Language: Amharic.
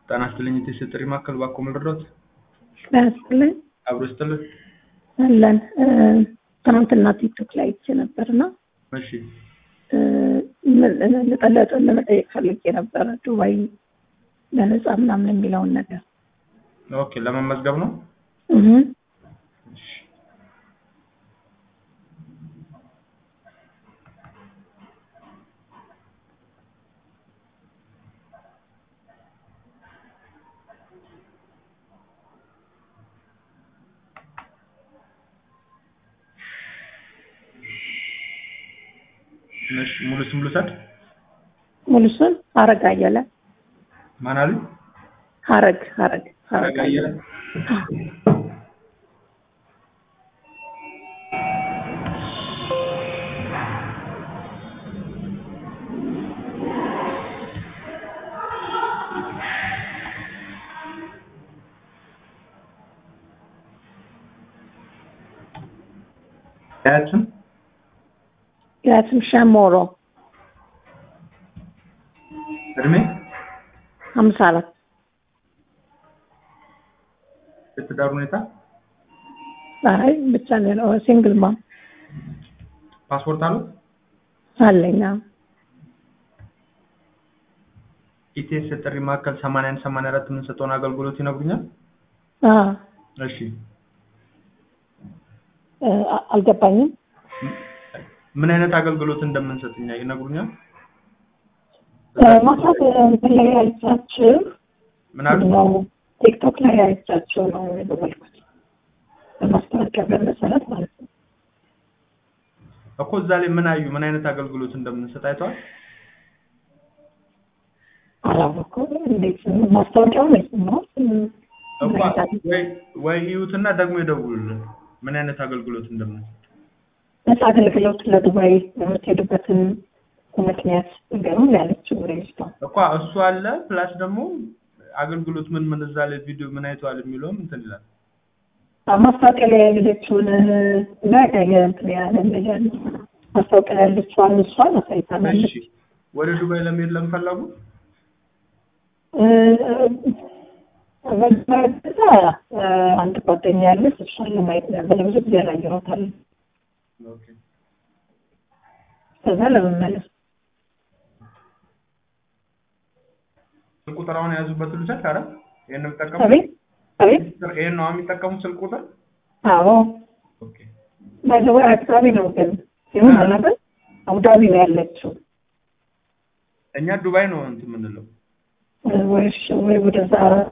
ጤና ይስጥልኝ የቴስ ጥሪ ማዕከል ባኮ መርዶት ጤና ይስጥልኝ አብሮ ይስጥልን። አለን ትናንትና ቲክቶክ ላይ አይቼ ነበርና እሺ ልጠለጥ ለመጠየቅ ፈልጌ ነበረ ዱባይ ለነጻ ምናምን የሚለውን ነገር ኦኬ ለመመዝገብ ነው። እህ እሺ እሺ ሙሉ ስም ልውሰድ። ሙሉ ስም ሀረግ አየለ ማን አሉ? ሀረግ ሀረግ ሀረግ አየለ። ያችን ያትም ሸሞሮ እድሜ ሀምሳ አራት የትዳር ሁኔታ አይ ብቻ ነው ሲንግል ማም ፓስፖርት አሉት? አለኝ አዎ። ኢቴስ ጥሪ ማዕከል 81 84 የምንሰጠውን አገልግሎት ይነግሩኛል? አዎ እሺ እ አልገባኝም ምን አይነት አገልግሎት እንደምንሰጥኛ ይነግሩኛል? ማሳት እንትን ላይ አይቻችሁ ምን አሉ? ነው ቲክቶክ ላይ አይቻችሁ ነው የደወልኩት በማስታወቂያ በመሰረት ማለት ነው። እኮ እዛ ላይ ምን አዩ? ምን አይነት አገልግሎት እንደምንሰጥ አይተዋል? አላወኩም። እንዴት ማስታወቂያው ነው የሰማሁት። እኮ ወይ ወይ ይዩትና ደግሞ ይደውሉልን ምን አይነት አገልግሎት እንደምንሰጥ። ነፃ አገልግሎት ለዱባይ የምትሄዱበትን ምክንያት ንገሩን ያለችው ሬጅቷ እኮ እሱ አለ ፕላስ ደግሞ አገልግሎት ምን ምን እዛ ላይ ቪዲዮ ምን አይተዋል የሚለውም እንትን ይላል። ማስታወቂያ ላይ ያለችውን እና እንትን ያለ ነገር ማስታወቂያ ላይ ያለችዋን እሷን አሳይታናለች። እሺ ወደ ዱባይ ለመሄድ ለምፈለጉ በዛ አንድ ጓደኛ ያለች እሷን ለማየት ነበር ብዙ ጊዜ አላየኋታል። ኦኬ ከዛ ለመመለስ ስልክ ቁጥር አሁን የያዙበት ልውሰድ? ኧረ ይሄን ነው የሚጠቀሙት? አቤት አቤት ይሄን ነው የሚጠቀሙት ስልክ ቁጥር? አዎ ኦኬ ባይዘወይ አካባቢ ነው ግን ይሁን አላውቅም። አቡዳቢ ነው ያለችው እኛ ዱባይ ነው እንትን የምንለው። ወይ ወይ ወደዛ